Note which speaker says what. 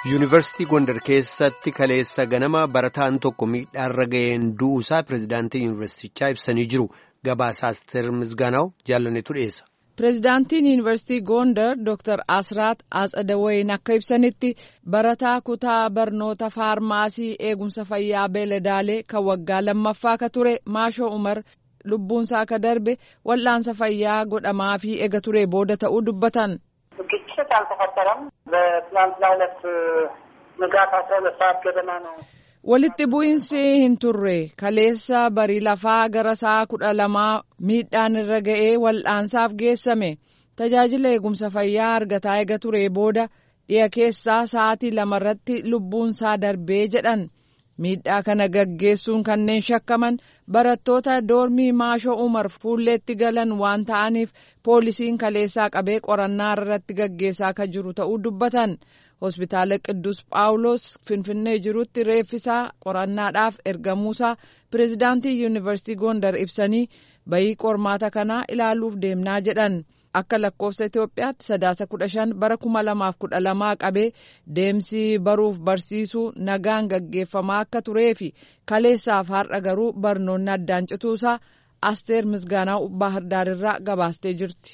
Speaker 1: yuunivarsiitii gondar keessatti kaleessa ganama barataan tokko miidhaarra ga'een du'uusaa pirezidaantii yuunivarsiitichaa ibsanii jiru gabaasaa asteer misgaanaa'u jaallanetu dhiyeessa.
Speaker 2: pirezidaantiin yuunivarsiitii gondar dr asraat atsadawayin akka ibsanitti barataa kutaa barnoota faarmaasii eegumsa fayyaa beeladaalee kan waggaa lammaffaa ka ture maashoo umar lubbuunsaa akka darbe wal'aansa fayyaa godhamaa fi ega ture booda ta'uu dubbatan.
Speaker 3: ግጭት አልተፈጠረም። በትናንትና ሁለት ንጋት አስራ ሁለት ሰዓት ገደማ ነው።
Speaker 2: walitti bu'iinsi hin turre kaleessa barii lafaa gara sa'a kudha lamaa miidhaan irra ga'ee wal'aansaaf geessame tajaajila eegumsa fayyaa argataa ega ture booda dhiya keessaa sa'aatii lamarratti lubbuunsaa darbee jedhan miidhaa kana gaggeessuun kanneen shakkaman barattoota doormii maashoo umar fuulleetti galan waan ta'aniif poolisiin kaleessaa qabee qorannaa irratti gaggeessaa akka jiru ta'uu dubbatan. hospitaala qidduus phaawulos finfinnee jirutti reeffisaa qorannaadhaaf ergamuusaa pirezidaantii yuunivarsiitii gondar ibsanii bayii qormaata kanaa ilaaluuf deemnaa jedhan akka lakkoofsa itiyoophiyaatti sadaasa kudha shan bara kuma lamaaf kudha lamaa qabee deemsi baruuf barsiisuu nagaan gaggeeffamaa akka turee fi kaleessaaf har'a garuu barnoonni addaan cituusaa asteer misgaanaa baahardaarirraa gabaastee jirti.